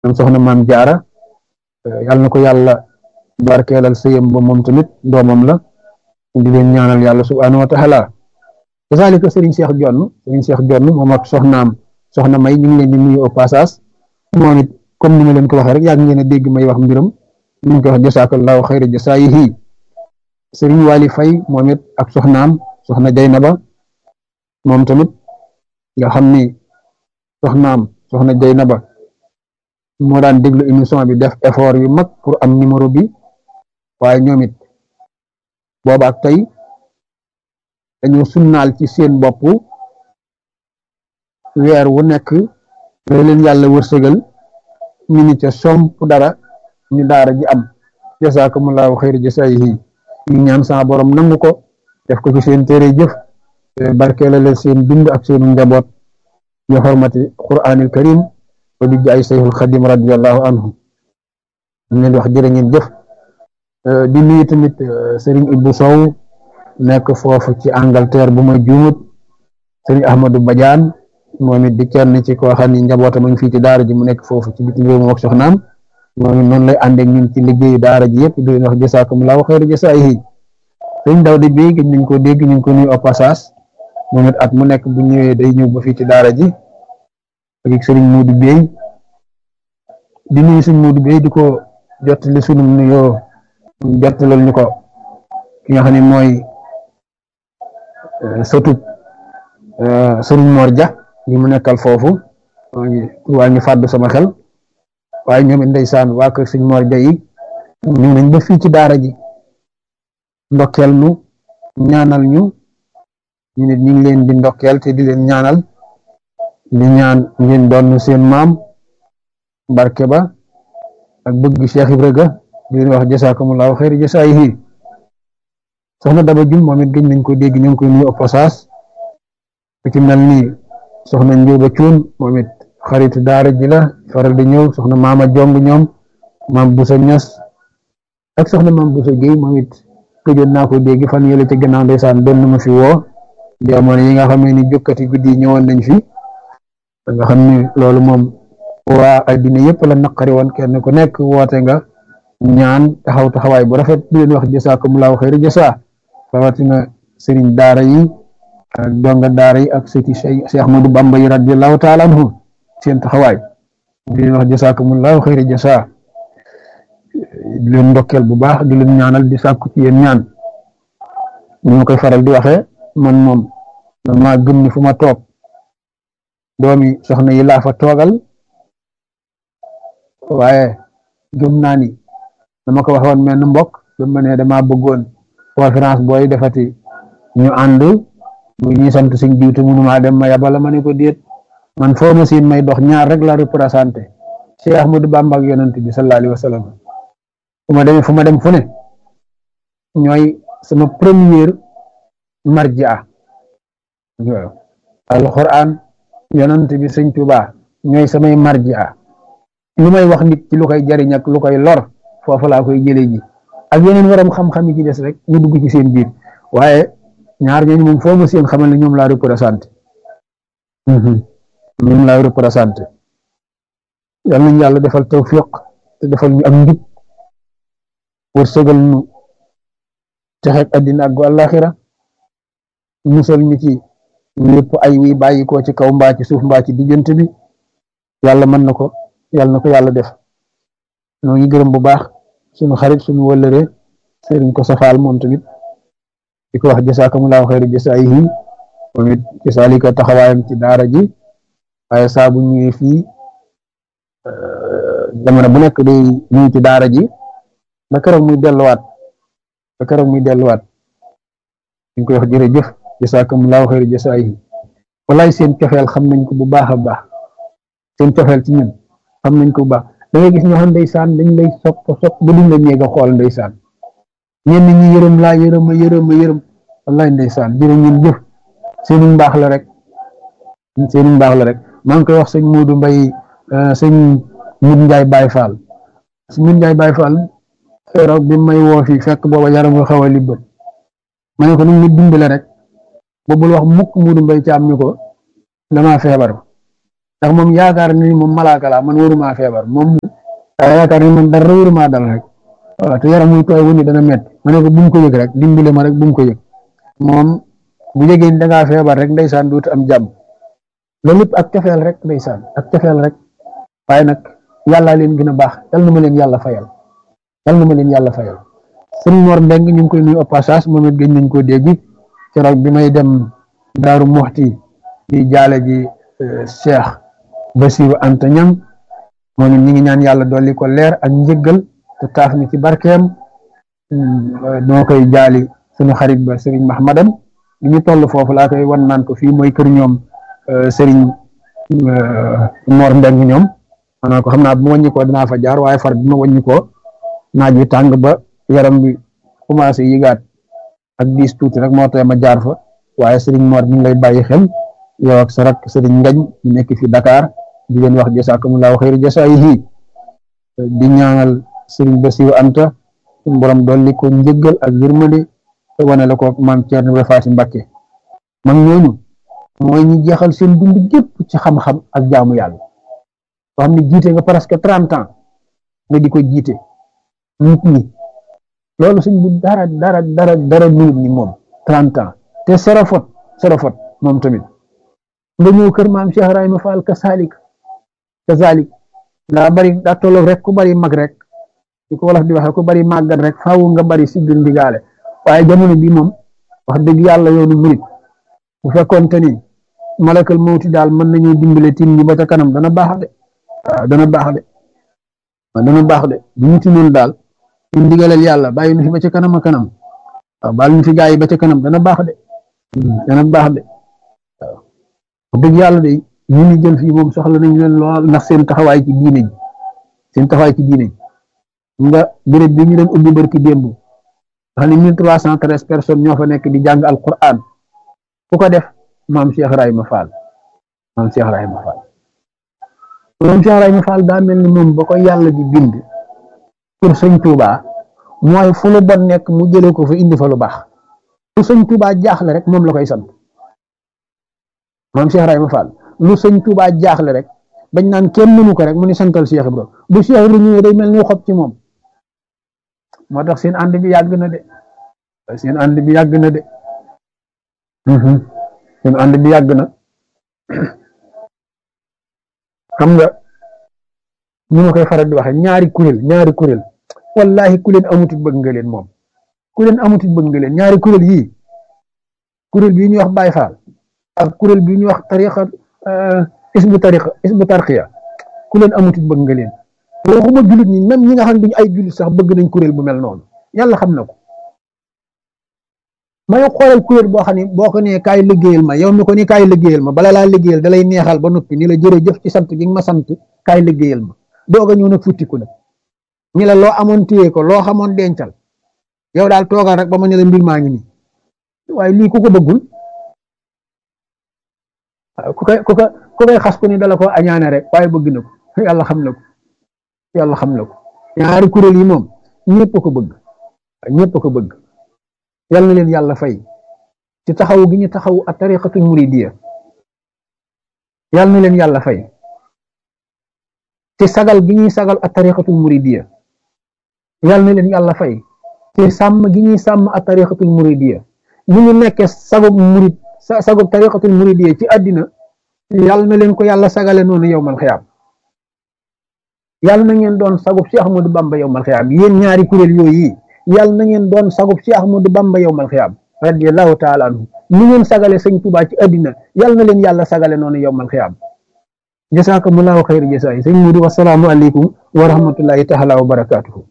ñoom soxna maam jaara yàlla na ko yàlla barkeelal sëyam ba moom tamit doomam la di leen ñaanal yàlla subhaanahu wa taala kasaalika sëriñ Cheikh Jonn sëriñ Cheikh Jonn moom ak soxnaam soxna may ñu ngi leen di nuyu au passage moom it comme ni ma leen ko waxee rek yàgg ngeen a dégg may wax mbiram ñu ngi koy wax jasaakallahu xayra jasaayihi sëriñ Wali Fay moom it ak soxnaam soxna Jaynaba moom tamit nga xam ni soxnaam soxna Jaynaba moo daan déglu émission bi def effort yu mag pour am numéro bi waaye ñoom it booba ak tey dañoo sunnaal ci seen bopp weer wu nekk loolu leen yàlla wërsëgal ñu ni ca somp dara ñu daara ji am jasaakumullahu xayra jasaayihi ñu ñaan sama borom nangu ko def ko ci seen téere jëf barkeela leen seen bind ak seen njaboot bi xormati quraanil karim wa bi jaay sayxul xadim radiallahu anhu ñu leen wax jërë ngeen jëf di nuyu tamit sëriñ Ibou Sow nekk foofu ci Angleterre bu ma juumut sëriñ Ahmadou Badiane moom it di kenn ci koo xam ni njabootam a ngi fii ci daara ji mu nekk foofu ci bitim réew moom ak soxnaam moom it noonu lay ànd ak ñun ci liggéeyu daara ji yëpp di leen wax jasaakumullahu xayra jasaayihi sëriñ Dawda Bey gëj nañ ko dégg ñu ngi ko nuyu au passage moom it at mu nekk bu ñëwee day ñëw ba fii ci daara ji ak sëriñ Modou Bey di nuyu sëriñ Modou Bey di ko jottali sunu nuyoo jottalal ñu ko ki nga xam ne mooy sëtub sëriñ Mor Dia ñi mu nekkal foofu waa ñu fàddu sama xel waaye ñoom it ndeysaan waa kër sëriñ Mor Dia yi ñu nañ ba fii ci daara ji ndokkeel nu ñaanal ñu ñu nit ñu ngi leen di ndokkeel te di leen ñaanal di ñaan ngeen doon seen maam barke ba ak bëgg Cheikh Ibra ga di leen wax jasaakumullahu xayra jasaayihi soxna Daba Jum moom it gëj nañ ko dégg ñu ngi koy nuyu au passage ku ci mel ni soxna Njóoba Cuun moom it xarit daara ji la faral di ñëw soxna Maama Jong ñoom maam Busa Ñas ak soxna maam Busa Géy moom it gëjoon naa ko dégg fan yële ca gannaaw ndeysaan doon na ma fi woo jamono yi nga xam ne ni jokkati guddi ñëwoon nañ fi nga xam ni loolu moom waa addina yëpp la naqari woon kenn ku nekk woote nga ñaan taxaw taxawaay bu rafet di leen wax jasaakumullahu xayra jasaa rawatina sëriñ daara yi ak donga daara yi ak sëti Cheikh Ahmadou Bamba yi radiallahu taala anhu seen taxawaay di leen wax jasaakumullahu xayra jasaa di leen ndokkeel bu baax di leen ñaanal di sàkku ci yéen ñaan ñu ma koy faral di waxee man moom dama gëm ni fu ma toog doomi soxna yi laa fa toogal waaye gëm naa ni dama ko waxoon mel ni mbokk ba ma ne dama bëggoon conférence booy defati ñu ànd bu ñuy sant suñ jiwtu mënumaa dem ma yabala ma ne ko déet man foo ma siin may dox ñaar rek la représenté Cheikh Ahmadou Bamba ak yonent bi sallallahu alayhi wa sallam fu ma demee fu ma dem fu ne ñooy sama première marjia alquran yonent bi sëñ Tuubaa ñooy samay marjia lu may wax nit ci lu koy jariñ ak lu koy lor foofu laa koy jëlee ji ak yeneen waram xam-xam yi ci des rek ñu dugg ci seen biir waaye ñaar ñooñu moom foo ma seen xamal ne ñoom laa représenté ñoom laa représenté yal nañu yàlla defal tawfiq te defal ñu am njub wërsëgal ñu texeeg àddina ak gu àllaaxira musal ñu ci lépp ay wi bàyyi ko ci kaw mbaa ci suuf mbaa ci diggante bi yàlla mën na ko yàlla na ko yàlla def ñoo ngi gërëm bu baax suñu xarit suñu wëllëre sëriñ ko safaal moom tamit di ko wax jasaakumullahu xayra jasaayihi moom it jasaalika taxawaayam ci daara ji waaye saa bu ñëwee fii jamono bu nekk day ñëw ci daara ji ba keroog muy delluwaat ba keroog muy delluwaat ñu koy wax jërëjëf jasaakumullahu xayra jasaayihi walaay seen cofeel xam nañ ko bu baax a baax seen cofeel ci ñun xam nañ ko bu baax da ngay gis ñoo xam ndeysaan dañ lay sopp sopp ba duñ la ñeeg a xool ndeysaan ñenn ñi yërëm laa yërëm a yërëm a yërëm wallaay ndeysaan jërë ngeen jëf seenu mbaax la rek seenu mbaax la rek maa ngi koy wax sëñ Modou Mbaye sëñ Mut Njaay Baay Faal sëñ Mut Njaay Baay Faal keroog bi may woo fii fekk booba yaram nga xaw a libbat ma ne ko nu mu dimbale rek boobul wax mukk Modou Mbaye caam ñu ko damaa feebar ndax moom yaakaar ni moom malaaka laa man waruma feebar moom daa yaakaar ni man dara waruma dal rek waaw te yaram muy tooy wu ni dana métti ma ne ko bu mu ko yëg rek dimbale ma rek bu mu ko yëg moom bu jegee da ngaa feebar rek ndeysaan duut am jàmm loolu lépp ak cofeel rek ndeysaan ak cofeel rek waaye nag yàllaa leen gën a baax yal na ma leen yàlla fayal yal na ma leen yàlla fayal sëñ Mor Mbeng ñu ngi koy nuyu au passage moom it gëj nañ koo dégg keroog bi may dem Daaru Muxti di jaale ji Cheikh Basiru Anta Ñang moom it ñi ngi ñaan yàlla dolli ko leer ak njëggal te taaf ni ci barkeem noo koy jaali suñu xarit ba Serigne Mahmadan li ñu toll foofu laa koy wan naan ko fii mooy kër ñoom Serigne Mor Mbeng ñoom maanaam ko xam naa bu ma wàññi ko dinaa fa jaar waaye far bi ma wàññi ko naaj wi tàng ba yaram bi commencé yëgaat ak diis tuuti rek moo tax ma jaar fa waaye Serigne Mor ñu ngi lay bàyyi xel yow ak sa rak Serigne Ngañ ñu nekk fi Dakar di leen wax jasaakumullahu xayri jasaayihi di ñaanal Serigne Bassirou Anta suñu borom dolli ko njëggal ak yërmande te wane la ko maam Thierno Faati Mbakke mag ñooñu mooy ñu jeexal seen dund gépp ci xam-xam ak jaamu yàlla soo xam ne jiite nga presque trente ans nga di ko jiite nit ñi loolu suñ bu dara dara dara dara minute ni moom trente ans te serofot serofot moom tamit nga ñëw kër maam Cheikh Ibrahima Fall kasalik kasalik daa bari daa tolloog rek ku bari mag rek di ko wolof di waxee ku bari màggat rek faawu nga bari siggil ndigaale waaye jamono bi moom wax dëgg yàlla yoonu murit bu fekkoonte ni malakal mawti daal mën nañu dimbale tim ñi ba ca kanam dana baax de waaw dana baax de waaw dana baax de bu ñu tinoon daal ñu ndigalal yàlla bàyyi nu fi ba ca kanam a kanam waaw baal ñu fi gaa yi ba ca kanam dana baax de dana baax de waaw wax dëgg yàlla de ñu ni jël fii moom soxla nañ leen lool ndax seen taxawaay ci diine ji seen taxawaay ci diine ji nga béréb bi ñu doon ubbi barki démb xam ne mille trois cent treize personnes ñoo fa nekk di jàng alquran ku ko def maam Cheikh Ibrahima Fall maam Cheikh Ibrahima Fall maam Cheikh Ibrahima Fall daa mel ni moom ba ko yàlla di bind pour sëñ Touba mooy fu lu bon nekk mu jëlee ko fa indi fa lu baax lu sëñ Touba jaaxle rek moom la koy sant maam Cheikh Ibrahima Fall lu sëñ Touba jaaxle rek bañ naan kenn mënu ko rek mu ni santal Cheikh Ibrahima bu Cheikh Ibrahima ñëwee day mel ni xob ci moom moo tax seen ànd bi yàgg na de seen ànd bi yàgg na de seen ànd bi yàgg na xam nga ñu ma koy faral di waxe ñaari kuréel ñaari kuréel wallahi ku leen amutit bëgg nga leen moom ku leen amutit bëgg nga leen ñaari kuréel yii kuréel bii ñuy wax Baay Faal ak kuréel bii ñuy wax tariqa isbu tariqa isbu tarqiya ku leen amutit bëgg nga leen waxuma jullit ñi même ñi nga xam ne duñu ay jullit sax bëgg nañ kuréel bu mel noonu yàlla xam na ko ma yow xoolal kuréel boo xam ne boo ko nee kaay liggéeyal ma yow mi ko ni kaay liggéeyal ma bala laa liggéeyal da lay neexal ba noppi ni la jërëjëf ci sant gi nga ma sant kaay liggéeyal ma doog a ñëw nag futtiku nag ñi la loo amoon téye ko loo xamoon dencal yow daal toogal rek ba ma ne la mbir maa ngi nii waaye lii ku ko bëggul ku koy ku ko ku koy xas ku ni dala ko añaane rek waaye bëgg na ko yàlla xam na ko yàlla xam na ko ñaari kuréel yi moom ñëpp ko bëgg ñëpp ko bëgg yal na leen yàlla fay ci taxaw gi ñu taxaw a tariqatul muridiya yal na leen yàlla fay ci sagal gi ñuy sagal a tariqatul muridiya yal na leen yàlla fay ci sàmm gi ñuy sàmm a tariqatul muridiya ñu ñu nekkee sagub murid sagub tariqatul muridiya ci àddina yal na leen ko yàlla sagale noonu yowmal xiyaam yàlla na ngeen doon sagub Cheikh Ahmadou Bamba yowmal xiyaam yéen ñaari kuréel yooyu yàlla na ngeen doon sagub Cheikh Ahmadou Bamba yowmal xiyaam radiyallahu taala anhu ni ngeen sagale sëñ Tuubaa ci àddina yàlla na leen yàlla sagale noonu yowmal xiyaam jasaakumullaahu xayra jasaay sëñ Mudu wasalaamu aleykum wa rahmatullahi taala wa barakaatuhu